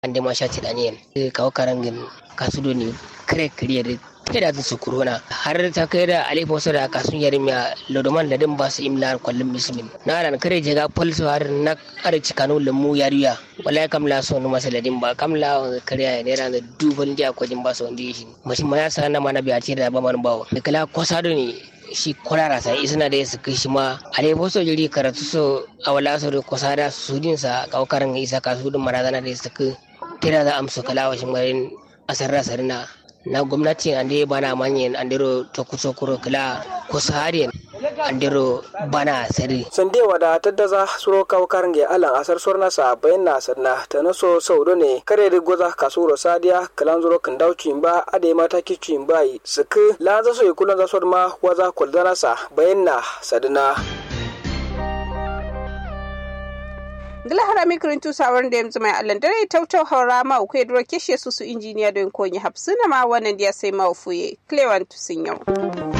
ande ma sha tidani kawo karangin kasudo ne kare kariya da da su corona har ta kai da alifa wasu da kasun yarin ya lodoman da din ba su imla kwallon musulmin na ran kare je ga falso har na kare cikanu lamu yariya wallahi kamla so no masa ladin ba kamla kare ya ne ran da dubal dia ko jin ba so ndi shi mashin ma ya sa na mana biya ce da ba man bawo kala kwasado ne shi kurara sai isna da su kai shi ma ale boso jiri karatu so awala so da kwasada su din sa kaukaran isa kasu din marazana da su kai tira da amsu kala washin garin asarra sarina na gwamnati ande bana manyen andero to kuso kuro kila kusa andero bana sari sande wada taddaza suro kaw karnge alan asar sorna sa bayan na sanna ta naso saudo ne kare da goza kasuro sadiya kalan zuro kan dauci ba ade mata kici ba suku lanza so ikulan za ma waza kuldana sa bayan na sadina gila harami kirintu sawar da yanzu mai allan dare tautau haura ma ku duro keshe su su injiniya don konyi hapsuna ma wannan da ya sai ma ufuye clewan tusin yau